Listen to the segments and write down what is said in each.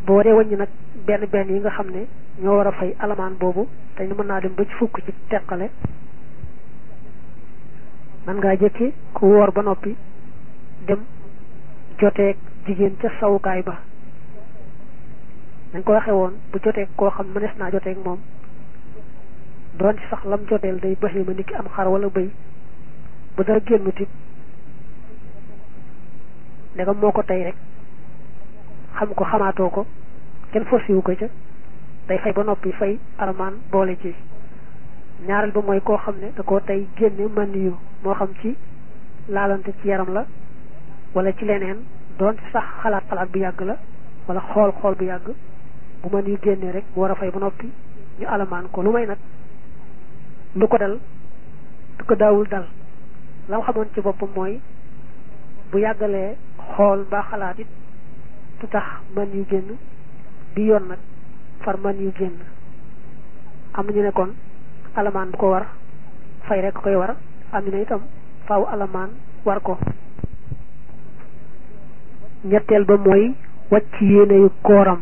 boo dee wàññi nag benn benn yi nga xam ne ñoo war a fay alamaan boobu te ñu mën naa dem ba ci fukk ci teqale man ngaa jëkki ku woor ba noppi dem joteeg jigéen ca sawukaay ba dañ ko waxee woon bu joteeg koo xam mënees naa joteeg moom doon ci sax lam joteel day baxi ma nit ki am xar wala bëy bu dara génnut it ndegam moo ko tey rek xam ko xamaatoo ko kenn forcé wu ko ca day fay ba noppi fay alamaan boole ci ñaareel ba mooy koo xam ne da koo tey génne man yu moo xam ci laalante ci yaram la wala ci leneen doon ci sax xalaat xalaat bu yàgg la wala xool xool bu yàgg bu man yu génnee rek mu war a fay ba noppi ñu alamaan ko lu may nag lu ko dal du ko daawul dal la xamoon ci boppam mooy bu yàggalee xool mbaa xalaat it du tax man yu génn bi yoon nag far man yu génn am nañu ne kon alamaan bu ko war fay rek koy war am na itam faaw alamaan war ko ñetteel ba mooy wàcc yéene yu kooram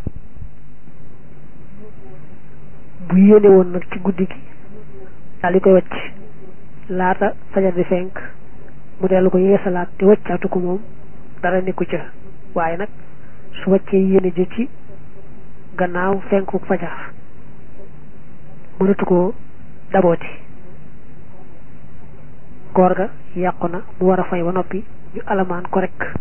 bu yéene woon nag ci guddi gi daal di koy wàcc laata fajar di fenk mu dellu ko yeesalaat te wàccaatu ko moom dara nekku ca waaye nag su wàccee yéene ji ci gannaaw fenku fajar mënatu koo dabooti koor ga yàqu na mu war a fay ba noppi ñu alamaan ko rek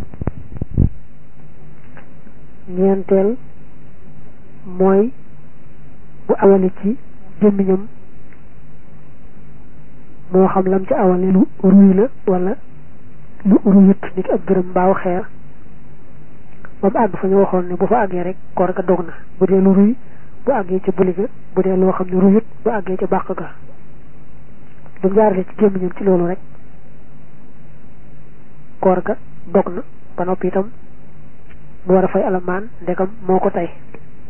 ñeenteel mooy bu awale ci gémmiñam moo xam lam ci awale lu ruy la wala lu ruyut ni ki ab gërëm mbaaw xeer ba mu àgg fa ñu waxoon ne bu fa àggee rek koor ga dog na bu dee lu ruy bu àggee ca buli ga bu dee loo xam ne ruyut bu àggee ca bàq ga bu jaarale ci gémmiñam ci loolu rek koor ga dog na ba noppi itam mu war a fay alamaan ndegam moo ko tey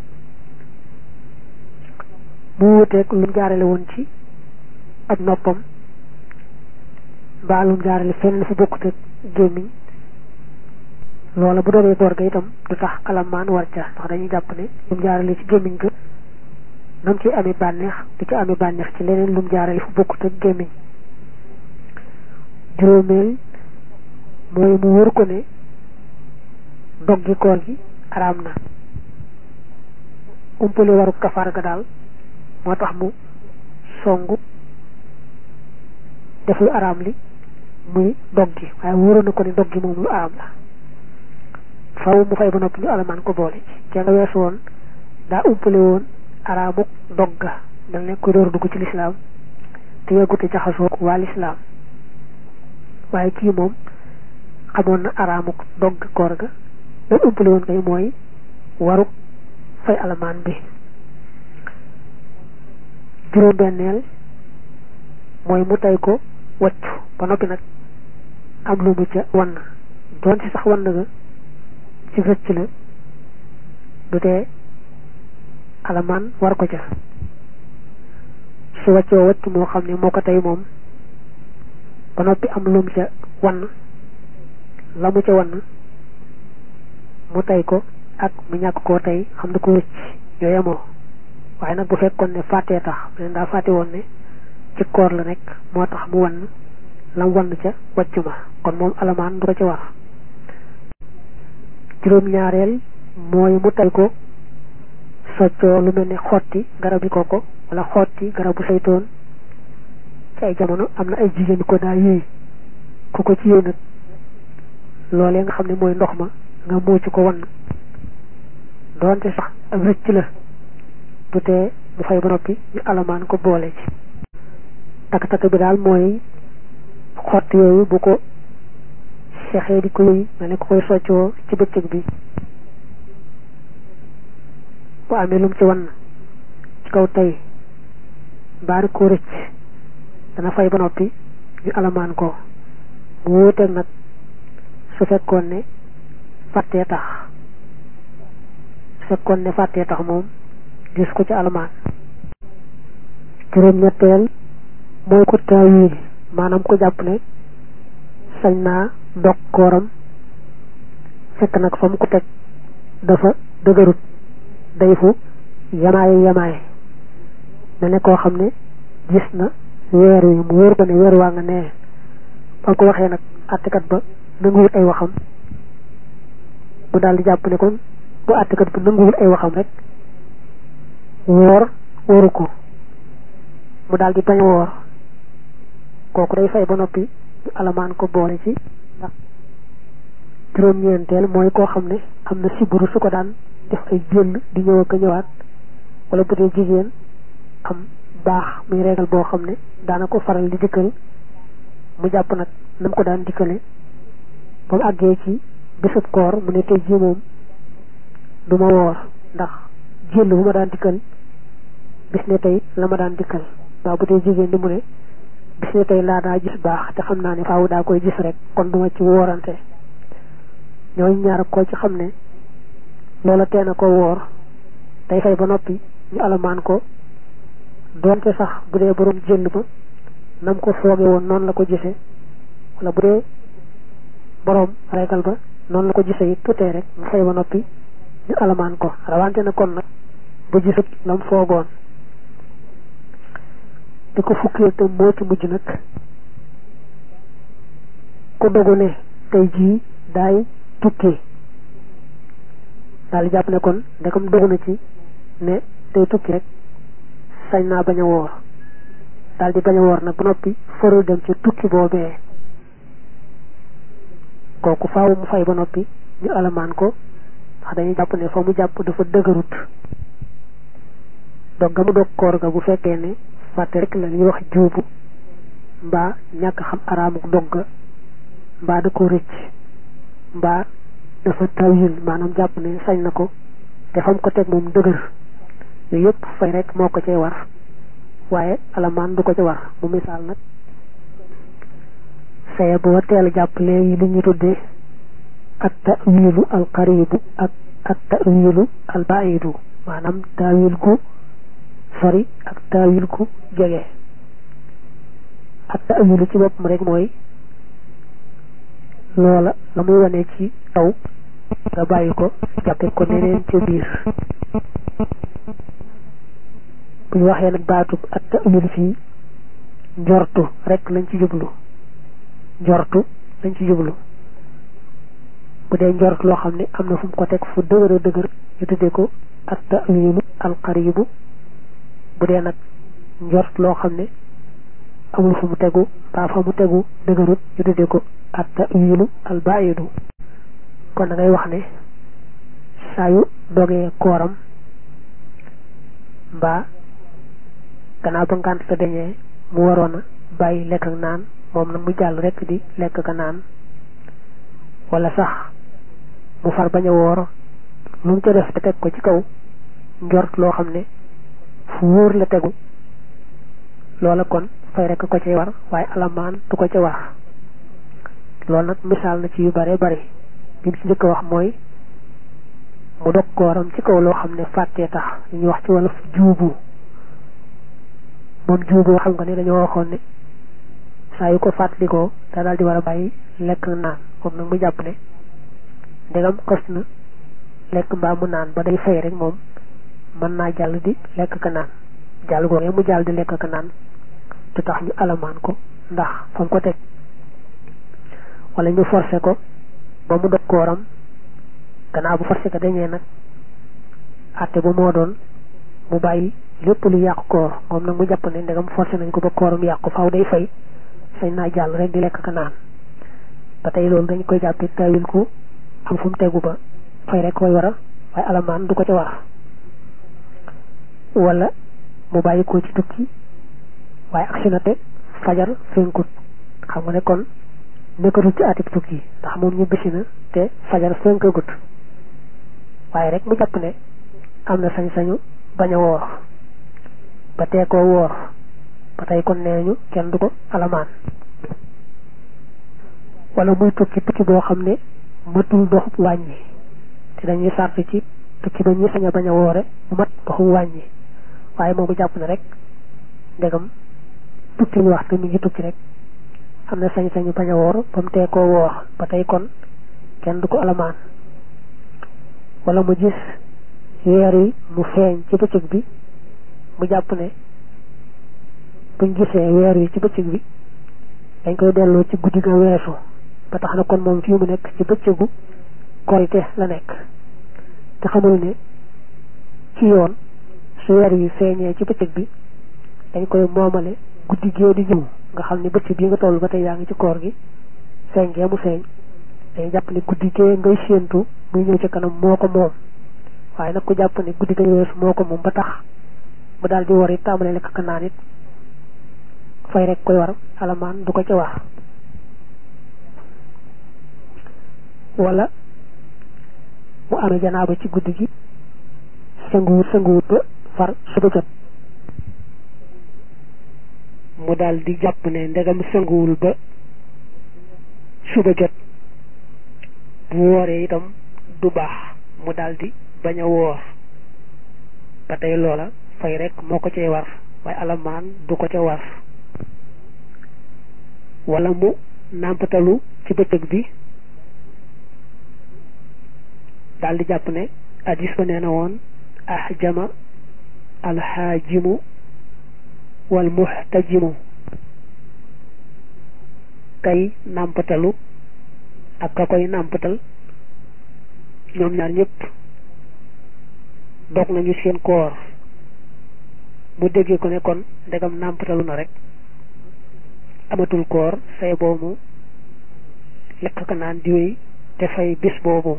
mu wuteeg lu mu jaarale woon ci ab noppam mbaa lu mu jaarale fenn fu bokkut ak gémmiñ loola bu doonee koor ga itam du tax alamaan war ca ndax dañuy jàpp ne lu mu jaarale ci gémmiñ ga nam ci amee bànneex du ci amee bànneex ci leneen lu mu jaarale fu bokkut ak gémmiñ juróomeel mooy mu wër ko ne dog gi koor gi araam na umpale waru kafaar ga daal moo tax mu songu def lu araam li muy dog gi waaye wóoroon na ko ne dog gi moom lu araam la faw mu fay ba noppi ñu alamaan ko boole ci ca nga weesu woon daa umpale woon araamuk dog ga dal ne ko door dugg ci lislaam te yeggute jaxasoo waa lislaam waaye kii moom xamoon na araamuk dog koor ga loolu umpale woon kay mooy waruk fay alamaan bi juróom-benneel mooy mu tey ko waccu ba noppi nag am lu mu ca wann doon ci sax wann ga ci rëcc la du tee alamaan war ko ca su waccoo wacc moo xam ne moo ko tey moom ba noppi am lu mu ca wann la mu ca wann mu tey ko ak mu ñàkk koo tey xam ne ko rëcc ñoo yemoo waaye nag bu fekkoon ne fàttee tax leen daa fàtte woon ne ci koor la nekk moo tax mu wann lam wann ca wàccu ma kon moom alamaan du ko ci war juróom-ñaareel mooy mu tey ko soccoo lu mel ne xotti garabi koko wala xotti garabu saytoon ci ay jamono am na ay jigéen ko daa yéey ku ko ci yéey nag loolee nga xam ne mooy ndox ma nga muuc ko wann doonte sax ak rëcc la du tee mu fay ba noppi ñu alamaan ko boole ci takk-takk bi daal mooy xott yooyu bu ko sexee di ko yëy mel ne ko koy soccoo ci bëccëg bi bu amee lum ci wann ci kaw tey mbaari koo rëcc dana fay ba noppi ñu alamaan ko mu wóoteeg nag su fekkoon ne fàttee tax su fekkoon ne fàttee tax moom gis ko ci alamaan juróom ñetteel mooy ko taawil maanaam ko jàpp ne sañ naa dog kooram fekk nag fa mu ko teg dafa dëgërut day fu yamaaye yamaaye mel ne koo xam ne gis na weer wi mu wóor ko ne weer waa nga nee ba ko waxee nag àttekat ba nanguwut ay waxam mu daal di jàpp ne kon bu àttekat ba nanguwut ay waxam rek woor wóoru ko mu daal di bañ a woor kooku day fay ba noppi ñu alamaan ko boole ci ndax juróom-ñeenteel mooy koo xam ne am na siburu su ko daan def ay jël di ñëw ak a ñëwaat wala bu dee jigéen am baax muy régal boo xam ne daana ko faral di dikkal mu jàpp nag nam ko daan dikkale ba mu àggee ci bésub koor mu ne tey jii moom du ma woor ndax jël bu ma daan dikkal bis ne tey la ma daan dikkal waaw bu dee jigéen di mu ne bis ne tey laa daa gis baax te xam naa ne faaw daa koy gis rek kon duma ci woorante ñooñu ñaar koo ci xam ne loola teena ko woor day fay ba noppi ñu alamaan ko doonte sax bu dee borom jël ba nam ko fooge woon noonu la ko gisee wala bu dee borom regal ba noonu la ko gisee it tutee rek mu fay ba noppi ñu alamaan ko rawante na kon nag bu gisut lam foogoon di ko fukkee te moo ci mujj nag ku dogu ne tey jii daay tukki daal di jàpp ne kon ndekam dogu na ci ne tey tukki rek sañ naa bañ a woor daal di bañ a woor nag ba noppi farul dem ci tukki boobee kooku faaw mu fay ba noppi ñu alamaan ko ndax dañuy jàpp ne fa mu jàpp dafa dëgërut dog ga mu dog koor ga bu fekkee ne fàtte rek la ñuy wax juubu mbaa ñàkk xam araamuk dog ga mbaa da ko rëcc mbaa dafa tawil maanaam jàpp ne sañ na ko te fam ko teg moom dëgër yooyu yëpp fay rek moo ko cay war waaye alamaan du ko ca war mu misaal nag saye boo teel jàpp léegi li ñu tuddee ak tawilu al qaribu ak ak tawilu al baidu maanaam tawil gu sori ak tawil gu jege ak tawilu ci boppam rek mooy loola la muy wane ci taw nga bàyyi ko jàppe ko neneen ca biir bu ñu waxee nag baatub ak ta'wil fii njortu rek lañ ci jublu njortu lañ ci jublu bu dee njort loo xam ne am na fu mu ko teg fu dëgër a dëgër ñu tuddee ko ak ta'wilu alqaribu bu dee nag njort loo xam ne amul fu mu tegu mbaa fa mu tegu dëgërut ñu tuddee ko ak ta'wilu albaidu kon da ngay wax ne saa yu dogee kooram mbaa gannaaw ba ngànt sa dañee mu waroon a bàyyi lekk ak naan moom nag mu jàll rekk di lekk ka naan wala sax mu far bañ a woor lu mu ca def te teg ko ci kaw njort loo xam ne fu wóor la tegu loola kon fay rekk ko cay war waaye alamaan du ko ca war loolu nag misaal na ci yu bare bari bi ci njëkk a wax mooy mu dog kooram ci kaw loo xam ne fàttee tax li ñuy wax ci wala juubu moom juuboo xam nga ne dañoo waxoon ne saa yu ko fàttalikoo da daal di war a bàyyi lekk naan moom nag mu jàpp ne ndegam xës na lekk mbaa mu naan ba day fay rek moom mën naa jàll di lekk ka naan jàll googee mu jàll di lekk ka naan te tax ñu alamaan ko ndax fa mu ko teg wala ñu forcé ko ba mu dog kooram gannaaw bu forcé ko dañee nag àtte bu moo doon mu bàyyi lépp lu yàqu koor moom nag mu jàpp ne ndegam forcé nañ ko ba kooram yàqu faaw day fay sañ naa jàll rek di lekk ka naan ba tey loolu dañ koy jàppee tawil ko am fu mu tegu ba fay rek koy waral waaye alamaan du ko ca war wala mu bàyyi ko ci tukki waaye aksi na te fajar fenkut xam nga ne kon nekkatul ci atib tukki ndax moom ñu bisi na te fajar fenkagut waaye rek mu jàpp ne am na sañ-sañu bañ a woor ba tee koo woor ba tey kon nee ñu kenn du ko alamaan wala muy tukki tukki boo xam ne matul doxub wàññi te dañuy sàrt ci tukki ba ñuy sañ a bañ a woore mu mat doxub wàññi waaye moom bu jàpp ne rek ndegam tukki ñu wax te mi ngi tukki rek am na sañ-sañu bañ a woor ba mu tee koo woor ba tey kon kenn du ko alamaan wala mu gis weer wi mu feeñ ci bëccëg bi mu jàpp ne buñ gisee weer wi ci bëccëg bi dañ koy delloo ci guddi ga weesu ba tax na kon moom fii mu nekk ci bëccëgu korite la nekk te xamul ne ci yoon su weer wi feeñee ci bëccëg bi dañ koy moomale guddi gee di ñëw nga xam ne bëccëg bi nga toll ba tey yaa ngi ci koor gi feeñ gee mu feeñ dañuy jàpp ne guddi gee ngay séentu muy ñëw ci kanam moo ko moom waaye nag ku jàpp ne guddi ga weesu moo ko moom ba tax mu daal di war it tàmbalee lekk ak naan it fay rek koy war alamaan du ko ca wax wala mu amee janaaba ci guddi gi sanguwut sanguwut ba far suba jot mu daal di jàpp ne ndegam sanguwul ba suba jot bu wooree itam du baax mu daal di bañ a woor ba tey loola fay rek moo ko cay war waaye alamaan du ko ca war wala mu nàmpatalu ci bëccëg bi daal di jàpp ne addis ba nee na woon ahjama alxaajimu wal muxtajimu kay nàmpatalu ak ka koy nàmpatal ñoom ñaar ñëpp dog nañu seen koor mu déggee ko ne kon ndegam nàmpatalu na rek amatul koor say boobu lekk ka naan di wéy te fay bis boobu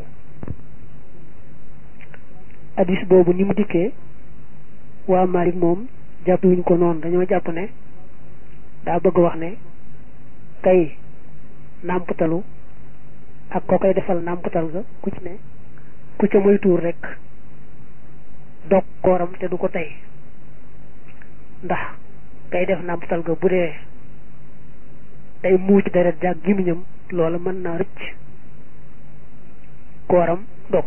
addis boobu ni mu dikkee waa Malik moom jàppuwuñ ko noonu dañoo jàpp ne daa bëgg wax ne kay nàmpatalu ak koo koy defal nàmpatal ga ku ci ne ku ca moy tuur rek dog kooram te du ko tey ndax kay def nàmpatal ga bu dee day muuc deret jàg gimiñam loola mën naa rëcc kooram dog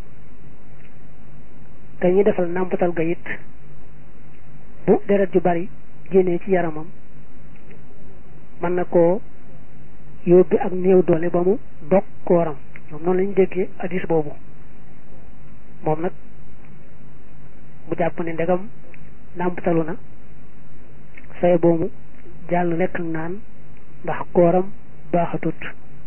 te ñuy defal nàmpatal ga it bu deret ju bari génnee ci yaramam mën na koo yóbbi ak néew doole ba mu dog kooram ñoom noonu lañu déggee addis boobu moom nag mu jàpp ne ndegam nàmpatalu na say boobu jàll lekk ak naan ndax kooram baaxatut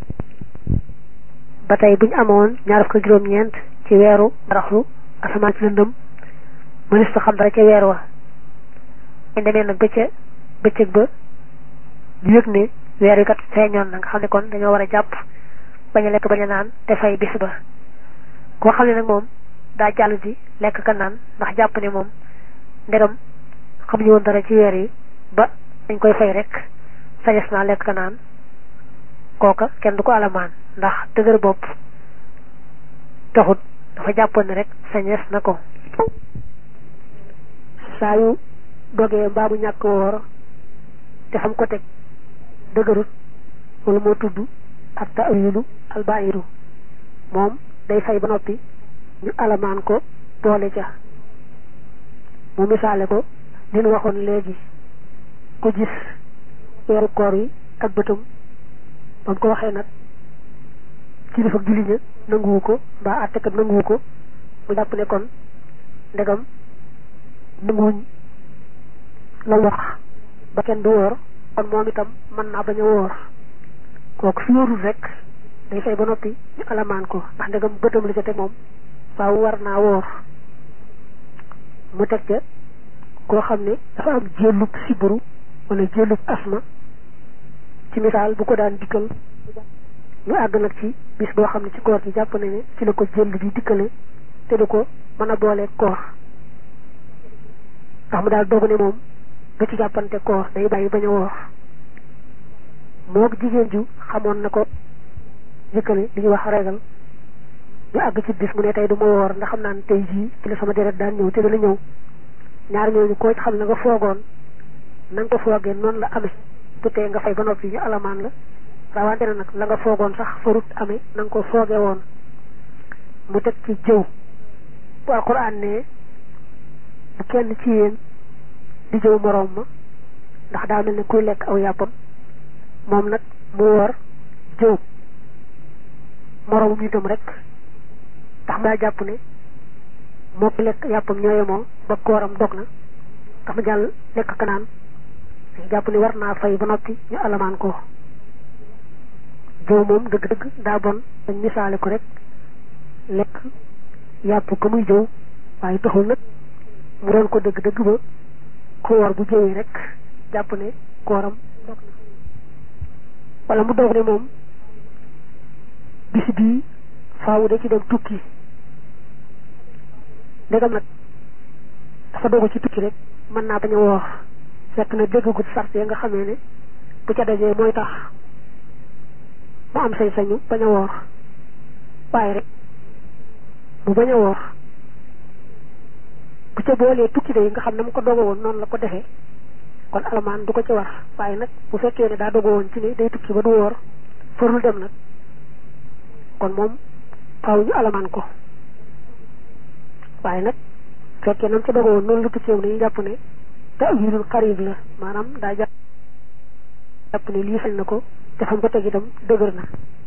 ba tey buñ amoon ñaar fukk juróom-ñeent ci weeru baraxlu asamaan ci lëndëm mënis ta xam dara ca weer wa ñu demee nag ba ca bëccëg ba ñu yëg ne weer wi kat feeñoon na nga xam ne kon dañoo war a jàpp bañ a lekk bañ a naan te fay bis ba koo xam ne nag moom daa jàll di lekk ka naan ndax jàpp ne moom ndegam xamuñu woon dara ci weer yi ba dañ koy fay rek sañes naa lekk ka naan kooka kenn du ko alamaan ndax dëgër bopp taxut dafa jàppoon ne rek sañes na ko saa yu dogee mbaa mu ñàkk woor te xam ko teg dëgërut wala moo tudd ak ta'wilu albairu moom day fay ba noppi ñu alamaan ko boole ca mu misaale ko li nu waxoon léegi ku gis weeru koor yi ak bëtam ba mu ko waxee nag kilifa julli ña nanguwu ko mbaa àttekat nanguwu ko mu jàpp ne kon ndegam nanguwuñ la wax ba kenn du woor kon moom itam mën naa bañ a woor kooku su wóorul rek day fay ba noppi ñu alamaan ko ndax ndegam bëtam la ca te moom faaw war naa woor mu teg ca koo xam ne dafa am jëllub siburu wala jëllub asma ci misaal bu ko daan dikkal ñu àgg nag ci bis boo xam ne ci koor gi jàpp na ne ci la ko jëll bi dikkale te du ko mën a boolee koor ndax mu daal doog ne moom ba ci jàppante koor day bàyyi bañ a woor moog jigéen ju xamoon na ko dikkale li ñuy wax regal ñu àgg ci bis mu ne tey du ma woor ndax xam naa ne tey jii ci la sama deret daan ñëw te dana ñëw ñaar ñooñu koo ci xam ne nga foogoon na nga ko foogee noonu la amee du tee nga fay ba noppi ñu alamaan la rawante na nag la nga foogoon sax farut amee na nga ko foogee woon mu teg ci jëw bu alquran ne bu kenn ci yéen di jëw moroom ma ndax daa mel ne kuy lekk aw yàppam moom nag mu woor jëw moroomum itam rek ndax daa jàpp ne moo ko lekk yàppam ñooye moom ba kooram dog na tax mu jàll lekk kanaan dañ jàpp ni war naa fay ba noppi ñu alamaan ko jëw moom dëgg-dëgg daa bon dañ misaale ko rek lekk yàpp ko muy jëw waaye taxul nag mu doon ko dëgg-dëgg ba ku woor bu jëwee rek jàpp ne kooram dog na wala mu doog ne moom bis bii faawu da ci dem tukki ndegam nag dafa dogu ci tukki rek mën naa bañ a woor fekk na déggagut sart ya nga xamee ne bu ca dajee mooy tax mu am sañ-sañu bañ a woor waaye rek mu bañ a woor bu ca boolee tukki de yi nga xam ne mu ko dogo woon noonu la ko defee kon alamaan du ko ci war waaye nag bu fekkee ne daa dogo woon ci ne day tukki ba du woor farul dem nag kon moom faaw ñu alamaan ko waaye nag fekkee nam ca dogo woon noonu la tukkee woon dañuy jàpp ne ta'wilul qarib la maanaam daa jàpp ne lii sañ na ko te fam ko teg itam dëgër na